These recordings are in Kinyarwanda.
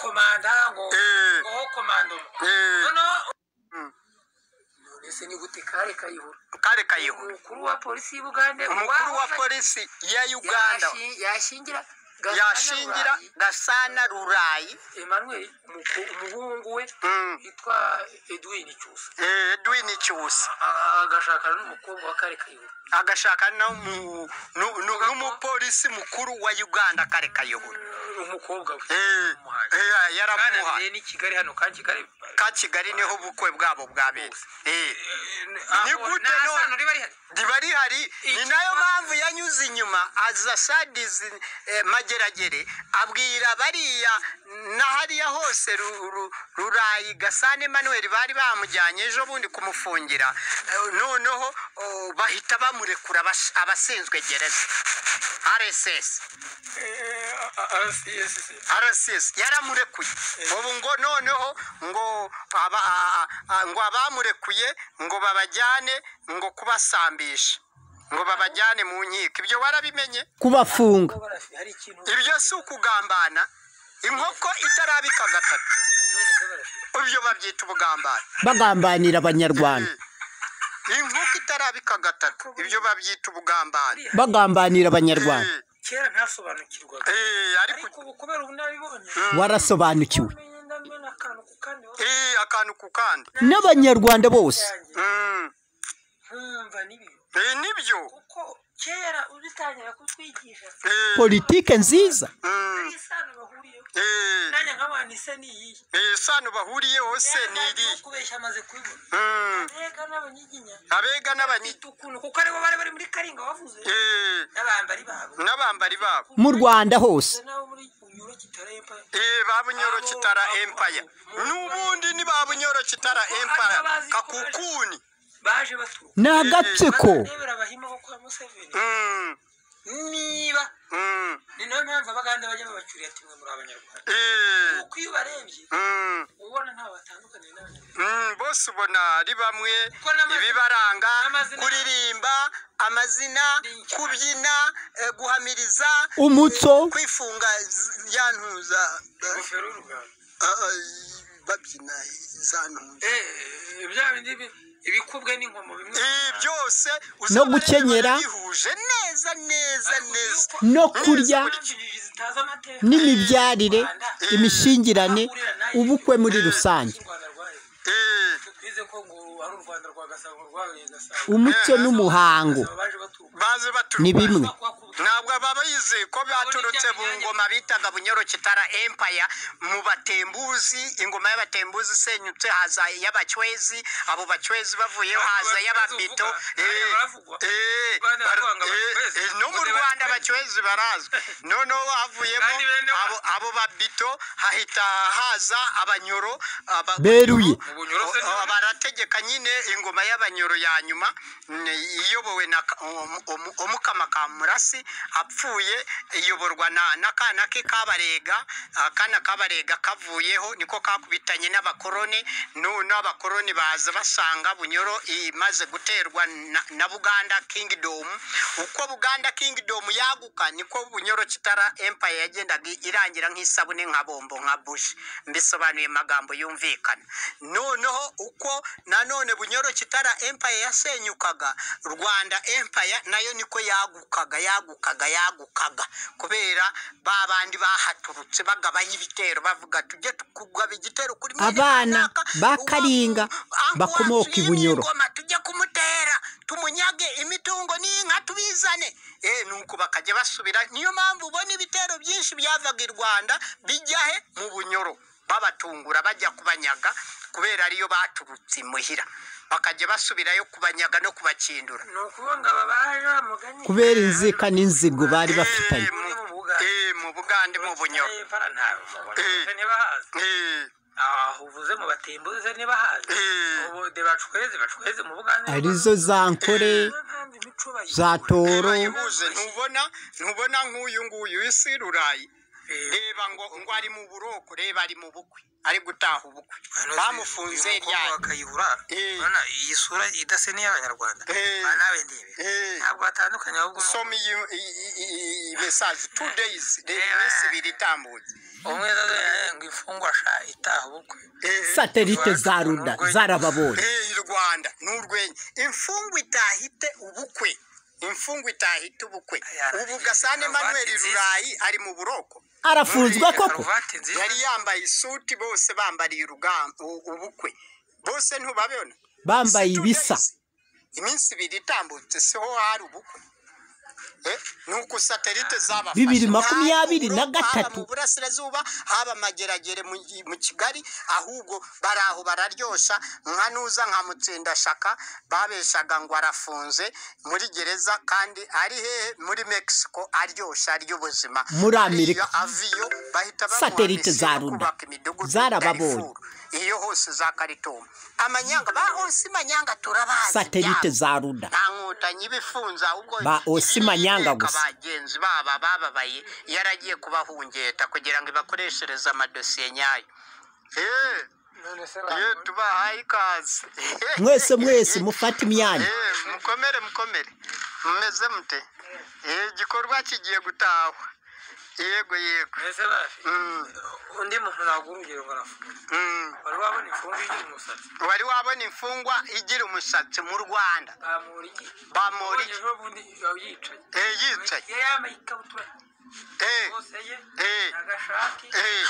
komanda ngo Eh. ngo ho komandoma Eh. noneho Mm. nonese ni gute kare kayihura kare kayihura umukuru wa polisi y'u Buganda umukuru wa wafashe- polisi ya uganda yashi- yashingira Gasana yashingira Rurayi, gasana rurayi Emmanuel umuku- umuhungu we Mm. yitwa Edwin Cyusa Eh, edwin cyusa A- agashakana n'umukobwa wa kare kayihura agashaka no mu- nu- nu- n'umupolisi mukuru wa uganda kare kayihura umukobwa we Eh, eh, yaramuha bwananiye ni Kigali hano kandi Kigali ka kigali niho ubukwe bwabo bwabereye Eh, Ni Aho- gute nta no- sano riba rihari riba rihari ni Iki- nayo mpamvu yanyuze inyuma aza sadizi eh, mageragere abwira bariya na hariya hose Ru- Ru- rurayi gasane manuel bari bamujyanye ejo bundi kumufungira Eh, noneho oh, bahita bamurekura abas- abashinzwe gereza rss RSS yaramurekuye ubu ngo noneho ngo aba, a- a- ngo abamurekuye ngo babajyane ngo kubasambisha ngo babajyane mu nkiko ibyo warabimenye kubafunga hari ikintu ibyo si ukugambana inkoko itarabika gatatu none se barafite ibyo babyita ubugambane bagambanira abanyarwanda Eh, inkoko itarabika gatatu ibyo babyita ubugambane bagambanira abanyarwanda Eh, kera ntasobanukirwaga eh, ariko ariko ubu kubera ubunararibonye warasobanukiwe umenye ndamena akantu ku kandi aho eh, akantu ku kandi n'abanyarwanda bose yanjye Mm, nkumva n'ibintu eh, nibyo kuko kera ubitangira kutwigisha Eh, politike nziza mm, hari isano bahuriyeho eh. nanjye nk'abanise ni iyi iyi sano bahuriyeho se Rero ni nanjye iriya kubeshya amaze kubibona Mm. mbega n'abanyiginya abega n'abanyi bafite ukuntu kuko aribo bari bari muri karinga wavuze Eh, n'abambari babo n'abambari babo mu rwanda hose nabo muri unyuro kitarempa Eh, ba bunyoro kitara empire n'ubundi ni ba bunyoro kitara empire kakukuni baje baturuka ni agatsiko ndebera abahima bo kwa museveni Mm, niba mm, ni nayo mpamvu abaganda bajya babacurira ati mwe muri abanyarwanda eh, kuko iyo ubarebye mm, ubona ntawe batandukaniye n'abanyarwanda mm, bose ubona ari bamwe Kuko n'amazina- ibibaranga n'amazina- kuririmba amazina kubyina eh, guhamiriza Umuco. eh, kwifunga z- ya ntuza eh, ingofero y'uruganda ah, ah, babyina za ntuza Eh, bya bindi bi- ibikubwe n'inkomo bimwe Ibi byose No gukenyera. bihuje neza neza neza Ariko no yuko- kurya Impamvu zitazi amateka n'imibyarire imishingirane ubukwe muri rusange y'u Rwanda rwayo. Eh, twize ko ngo ari u Rwanda rwa Gasabo rwabereye Gasabo umuco n'umuhango Gasabo baje baturuka baze ni baturuka bimwe ntabwo babizi ko baturutse mu ngoma bitaga bunyorocyitara empire mu batembuzi ingoma y'abatembuzi isenyutse haza iy'abacwezi abo bacwezi bavuyeho haza iy'abamito Eh, eh, bara- eh, eh, no mu rwanda abacwezi barazwi noneho havuyemo Kandi bene wa- abo, abo babito hahita haza abanyoro aba- beruye Ubunyoro se ni- Oh, oh, barategeka nyine ingoma y'abanyoro ya nyuma mm, iyobowe na Ka- Omu- Omu- omukama ka murasi apfuye iyoborwa na- n'akana ke kabarega akana kabarega kavuyeho niko kakubitanye n'abakoroni none abakoroni baza basanga bunyoro imaze guterwa na- na buganda kingdom uko buganda kingdom yaguka niko bunyoro kitara empire yagendaga irangira nk'isabune nka bombo nka bushi mbisobanuye mu magambo yumvikana noneho uko nanone bunyoro kitara empire yasenyukaga rwanda empire nayo niko yagukaga yagukaga yagukaga kubera ba bandi bahaturutse bagabaho ibitero bavuga tujye kugaba igitero kuri mwene Abana kanaka, ba uwa- Karinga anko bakomoka waciye i Bunyoro. n'ingoma, tujye kumutera tumunyage imitungo n'inka tubizane eh nuko bakajya basubira niyo mpamvu ubona ibitero byinshi byavaga i rwanda bijya he mu bunyoro babatungura bajya kubanyaga kubera ariyo baturutse imuhira bakajya basubirayo kubanyaga no kubakindura ni ukuvuga ngo aba baje bamuganye kubera inzika n'inzigo bari bafitanye Eh, mu- eh, mu bugande mu bunyoro Eh, bara ntawe mubona Eh. ntibahazi Eh, aha uvuze mu batembuze ntibahazi Eh. ubu de bacweze bacweze mu bugande arizo za nkore Niyo mpamvu imico bayizi. za toro bayihuze ntubona ntubona nk'uyu nguyu isi rurayi Eh, reba ngo ngo ari mu buroko reba ari mu bukwe ari gutaha ubukwe Hano bamufunze uyu mukobwa ryari wakayihura Eh. urabona iyi sura idasa n'iy'abanyarwanda Eh. Ba nawe ndebe Eh. ntabwo batandukanye ahubwo usoma iyi mesaje two days re- iminsi ibiri itambutse umwe azaza ngo ifu mfungwasha itaha ubukwe satelite za ruda zarababonye Eh, i rwanda ni urwenya imfungwa itahite ubukwe imfungwa itahite ubukwe ubu gasana emmanuel rurayi ari mu buroko arafunzwe koko karuvati nziza yari yambaye isuti bose bambariye urugamba ubukwe bose ntubabona bambaye Two ibisa days. iminsi ibiri itambutse siho hari ubukwe Eh, nuko satelite zabafashe Bibiri makumyabiri Haba na mu Buroko, haba gatatu. mu burasirazuba haba amageragere mu mu kigali ahubwo bari aho bararyosha nka nuza nka mutsindashaka babeshaga ngo arafunze muri gereza kandi ari hehe muri mexico aryoshya ry'ubuzima Muri Amerika. Iyo aviyo bahita bamuha Satelite misiyo za yo Runda. kubaka imidugudu Zarababonye. Darfur. iyo hose za karitumba amanyanga ba hose manyanga turabazi satelite byabo. za ruda nta nkotanyi ibifunza ahubwo Ba Osi ibiri Manyanga iteka gusa. bagenzi baba bababaye yaragiye kubahungeta kugira ngo ibakoreshereze amadosiye nyayo Eh, none se iyo tubahaye ikaze mwese mwese mufate imyanya Eh, mukomere mukomere mumeze mute Eh, igikorwa kigiye gutahwa yego yego mbese bafi Mm, undi muntu nagumbwira ngo arafunga mm. wari wabona imfunga igira umusatsi wari wabona imfungwa igira umusatsi mu rwanda bamura iki bamura iki Ubonye n'ubundi yaba yicaye Eh, yicaye yari yambaye ikabutura Eh, hose ye eh, agashati eh,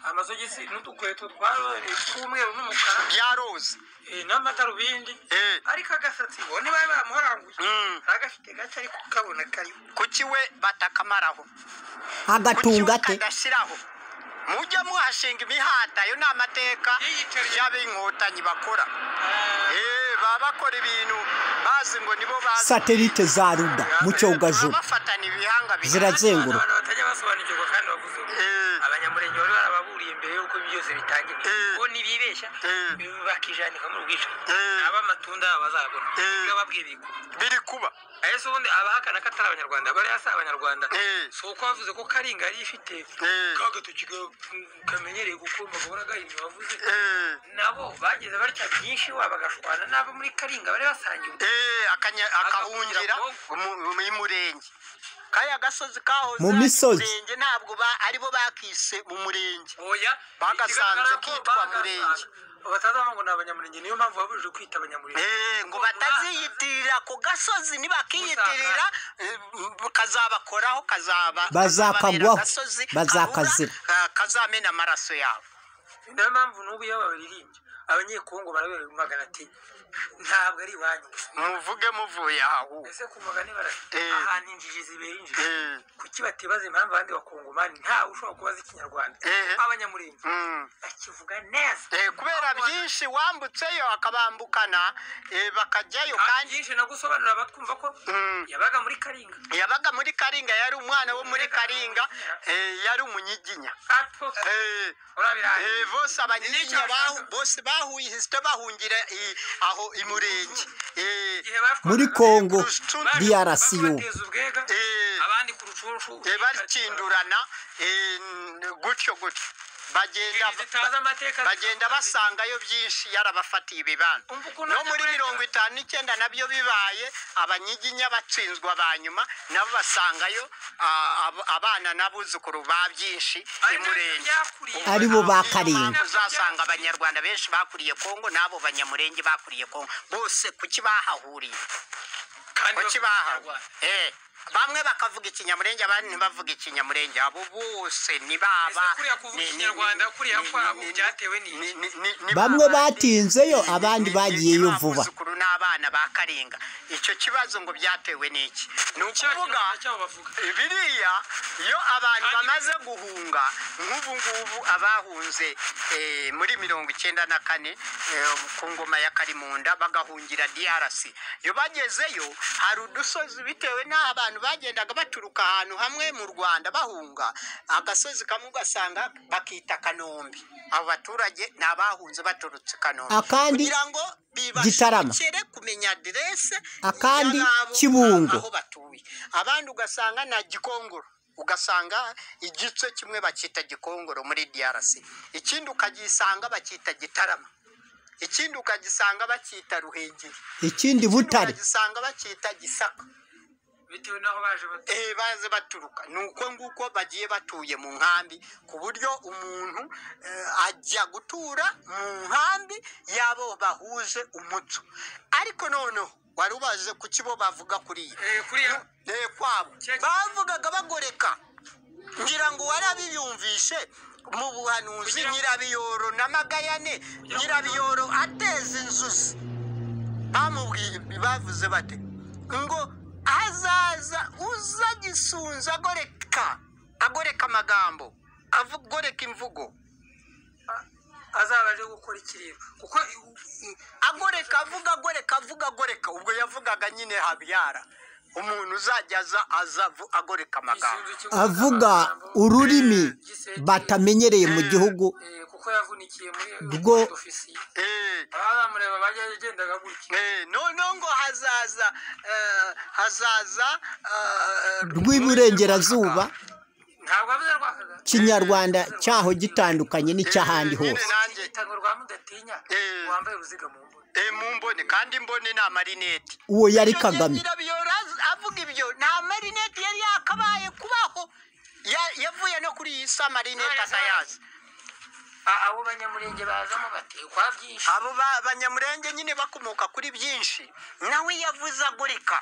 amasogisi n'udukweto twarore tw'umweru n'umukara byaroze eh, n'amadarubindi Eh, ariko agasatsi bo niba bamuharanguye mm. hari agafite gato ariko kabona kariho kuki we batakamaraho kuki we agatunga te kadashyiraho mujya muhashinga imihata ayo ni amateka y'ab'inkotanyi bakora Eh, baba bakora ibintu bazi ngo nibo bazi satelite za ruda mu cyogajuru bafatana ibihanga bibiri. zirazengura abantu batajya basobanukirwa kandi bavuze ngo Eh, abanyamurenge bari barababuriye mbere y'uko ibyo byose bitangira Eh. bo ntibibeshya Eh. bakijanika muri ubwicanyi Eh. ab'amatunda yabo bazabona Eh. iyo babwiye bikuru biri kuba ese ubundi abahakana ko atari abanyarwanda bari hasi abanyarwanda Eh. si uko bavuze ko karinga yari ifite Eh. ka gatoki ga- kamenyereye gukurwa gahora gahinnye wavuze Eh, nabo bageze batya byinshi iwabo bagashwana n'abo muri karinga bari basangiwe eh, akanya- akahungira Akahungira mu- mu murenge kaya gasozi kahoze Mu ari misozi. murenge ntabwo ba- aribo bakise mu murenge oya Bagasanze ikigaragara ko kitwa bagasanze. Murenge. batazavuga ngo ni abanyamurenge niyo mpamvu babujije kwita abanyamurenge Eh, ngo bataziyitirira ku gasozi nibakiyitirira eh, m- kazabakoraho kazaba Bazakagwaho, kazababera agasozi bazakazira. kabura, eh, kazamena amaraso yabo niyo mpamvu n'ubu iyo baririmbye abanyekongo barabibagana ati ntabwo ari iwanyu gusa muvuge muvuye aho ese ku mugani barati Eh. ahantu injiji zibera injiji Eh, kuki batibaza impamvu abandi bakongomani ntawe ushobora kubaza ikinyarwanda Eh. abanyamurenge mm. bakivuga neza Eh, kubera byinshi wambutseyo akabambukana eh, bakajyayo kandi byinshi no gusobanurira abatwumva ko Mm. yabaga muri karinga yabaga muri karinga yari umwana wo muri karinga eh, yari umunyiginya apfa Eh, urabiraye Eh, bose abanyiginya bahu- bose bahuyisite bahungira i- aho i murenge Eh, igihe bashwaga- muri congo Baje- drc y'ubu babateza ubwega eh, abandi ku rucunshu eh, bakindurana eh, n- gutyo gutyo bagenda Ingeri zitazi amateka bagenda basangayo byinshi yarabafatiye ibibano Umva ukuntu no ajya muri kurengera. mirongo itanu n'icyenda nabyo bibaye abanyiginya batsinzwa ba nyuma nabo basangayo ah, ab- abana n'abuzukuru ba byinshi i Ari nabyo murenge byakuriye. Ari bo ba Niyo Karinga. mpamvu uzasanga abanyarwanda benshi bakuriye kongo n'abo banyamurenge bakuriye kongo bose kuki bahahuriye kandi kuki bavuga bahawe ikinyarwanda. Eh, bamwe bakavuga ikinyamurenge abandi ntibavuga ikinyamurenge abo bose ni baba Ese kuriya kuvuga ni- ni- ikinyarwanda ni- kuriya ni- kwabo ni- byatewe n'iki ni- ni- ni- ni bamwe ba bandi. batinzeyo Ni- ni- abandi ni- bagiyeyo ni ba vuba buzukuru n'abana ba karinga icyo kibazo ngo byatewe n'iki ni Cya ukuvuga kinyarwanda cyabo bavuga biriya iyo abantu Kandi- bamaze guhunga nk'ubu ngubu abahunze eh, muri mirongo icyenda na kane eh, ku ngoma ya karimunda bagahungira drc iyo bagezeyo hari udusozi bitewe n'aho abantu bagendaga baturuka ahantu hamwe mu rwanda bahunga agasozi kamwe ugasanga bakita kanombe abo baturage ni abahunze baturutse kanombe Akandi kugira ngo Gitarama. bibashobokere kumenya aderese Akandi y'ababo, Kibungo. aho batuye abandi ugasanga na gikongoro ugasanga igice kimwe bakita gikongoro muri drc ikindi ukagisanga bakita gitarama ikindi ukagisanga bakita ruhengeri ikindi ikindi butare ukagisanga bakita gisaka bitewe n'aho baje batuye Eh, baze baturuka ni uko nguko bagiye batuye mu nkambi ku buryo umuntu eh, ajya gutura mu nkambi y'abo bahuje umuco ariko noneho wari ubaje ku kibo bavuga kuriya Eh, kuriya Eh, kwabo Cya- bavugaga bagoreka ngira ngo warabiyumvishe mu buhanuzi Kugira ngo- nyirabiyoro n'amagayane ngo- nyirabiyoro ateza inzuzi bamubwiye bavuze bate ngo azaza uza gisunzu agoreka agoreka amagambo avu- agoreka imvugo azaba aje gukora ikiriro kuko i- i- agoreka avuga agoreka avuga agoreka ubwo yavugaga nyine habyara umuntu uzajya aza aza avu- agoreka amagambo isunzu kimwe avuga ururimi batamenyereye mu gihugu Eh, kuko yavunikiye muri Rwo- ofisiye Eh, baba bamureba bajya yagendaga gutya eh, noneho ngo hazaza eh, hazaza eh, rw'iburengerazuba ntabwo avuze rwakaga kinyarwanda cyaho gitandukanye n'icy'ahandi Eh, hose nyine nanjye itango rwa mudatinya Eh. wambaye uruziga mu mbuga eh, mu mbone kandi mbone ni amarineti uwo yari Icyo gihe kagame nyirabiyoro az- avuga ibyo nta marineti yari yakabaye kubaho Ya- yavuye no kuri iyi si amarineti atayazi A- abo banyamurenge bazamo batekwa byinshi abo ba- banyamurenge nyine bakomoka kuri byinshi nawe yavuze agurika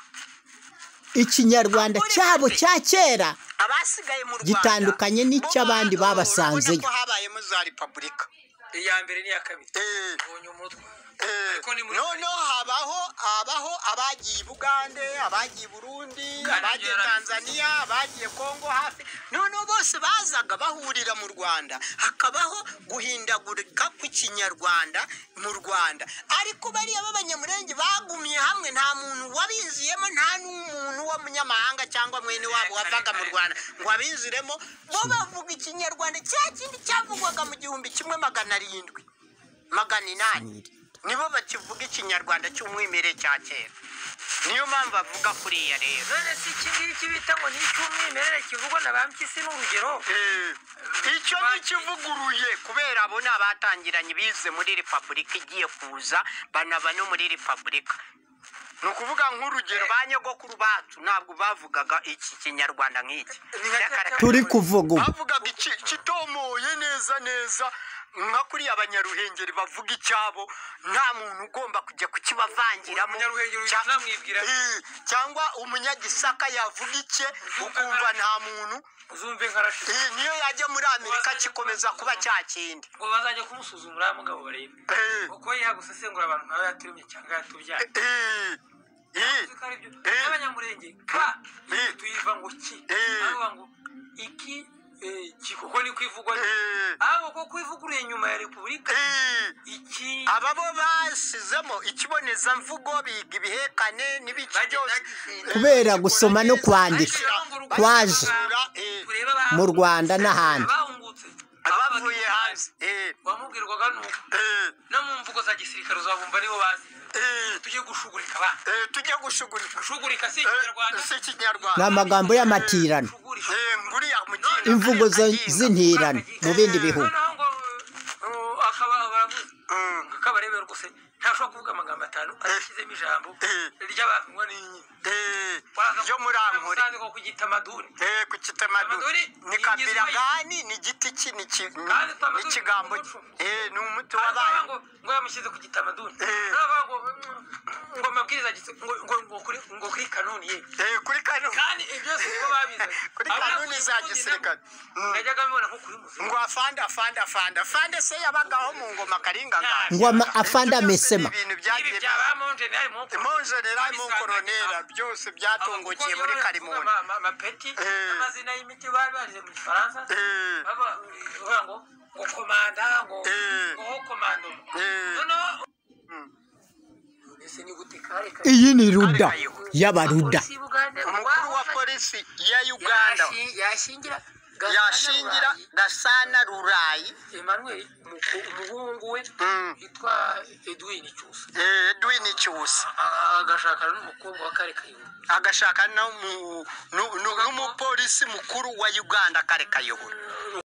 ikinyarwanda cyabo cya kera abasigaye mu rwanda Gitandukanye n'icy'abandi bo ba- babasanzeyo. urabona ko habayemo za repubulika iya mbere n'iya kabiri Eh. ubonye umutwe Eh, ariko ni muri noneho habaho habaho abagiye i bugande abagiye i burundi abagiye yarabivuze. tanzania abagiye kongo hafi noneho bose bazaga bahurira mu rwanda hakabaho guhindagurika kw'ikinyarwanda mu rwanda ariko bariya b'abanyamurenge bagumye hamwe nta muntu wabinziyemo nta n'umuntu w'umunyamahanga cyangwa mwene wabo wavaga mu rwanda ngo abinziremo bo bavuga ikinyarwanda cya kindi cyavugwaga mu gihumbi kimwe magana arindwi magana inani nibo bakivuga ikinyarwanda cy'umwimerere cya kera niyo mpamvu avuga kuriya rero none si iki ngiki bita ngo ni icy'umwimerere kivugwa na bampyisi ni urugero icyo ni ikivuguruye kubera abo ni abatangiranye bize muri repubulika igiye kuza banaba no muri repubulika ni ukuvuga nk'urugero ba nyogokuru bacu ntabwo bavugaga iki kinyarwanda nk'iki Ni nka cya- cya- turi kuvuga ubu bavugaga iki- kitomoye neza neza nka kuriya abanyaruhengeri bavuga icyabo nta muntu ugomba kujya kukibavangiramo Umunyaruhengeri Cya- uzamwibwira. Eh, cyangwa umunyagisaka yavuga icye ukumva nta muntu uzumve nka rashidi Eh, niyo yajya muri amerika kikomeza kuba cya kindi ngo bazajya kumusuzumura mugabo barebe Eh, kuko yagusesengura abantu nawe yaturumye cyangwa yatubyaye eh, eh, Uzi ko ari byo. Eh. n'abanyamurenge ka Eh. tuyiva ngo ki Eh. bavuga ngo iki eh, ki kuko ni kwivugwa Eh. ahubwo ko kwivuguruye nyuma ya repubulika eh. iki aba bo basizemo ikibonezamvugo biga ibihekane n'ibiki Bagenda byose bagihinda. Kubera gusoma no kwandika. Bashyiraho ngo urugo Kwaje. rw'abaganga, Eh. turebe abahangutse. Mu Rwanda n'ahandi. abahungutse abavuye hanze Eh, wamubwirwaga nuko eh, no mu mvugo za gisirikare uzabumva nibo bazi eh, tujye gushugurika abana eh, tujye gushugurika gushugurika si Eh, ikinyarwanda si ikinyarwanda ni amagambo y'amatirano Gushugurika. Eh, nguriya mugina imvugo zo- z'intirano mu bindi bihugu noneho ngo uh, akaba baravuze Mm. ngo kabarebe rwose ntashobora kuvuga amagambo atanu adashyizemo ijambo Eh. ry'abanwa n'inyini Eh, yo muri ankore ko ku gitamaduni Eh, ku kitamaduni Tamaduni ni kabira gani ni igiti ki ni ki- Kandi tamaduni ni ikigambo ni ki umuco. Eh, ni umuti Aravuga wabaye ngo ngo yamushyize ku gitamaduni Eh. aravuga ngo mm, ngo amabwiriza agitse- ngo ngo ngo kuri ngo kuri kanuni ye Eh, kuri kano kandi ibyo byose nibo babizanye Kuri Abana kanuni za kuyivugira gisirikare. Mm. najyaga mbibona nko kuri muzima ngo afande afande afande afande se yabagaho mu ngoma akarengane ngo ama- afande amesema ibintu ibi byagiye bya ba monjenali mu monjenera mu koronera byose byatongokiye muri karimunda amapeti Eh. n'amazina y'imiti bari baje mu gifaransa Eh, baba bavuga ngo ngo komanda ngo Eh. ngo komando Eh. noneho Mm. ese ni gute kare kare iyi ni ruda y'abaruda Polisi y'u Buganda, umukuru wa wafashe- polisi ya uganda yashi- yashingira Gasana yashingira Rurayi, gasana rurayi Emmanuel umuku- umuhungu we Mm. yitwa Edwin Cyusa Eh, edwin cyusa A- agashakana n'umukobwa wa kare kayihura agashaka no mu- nu- nu- n'umupolisi mukuru wa uganda kare kayobora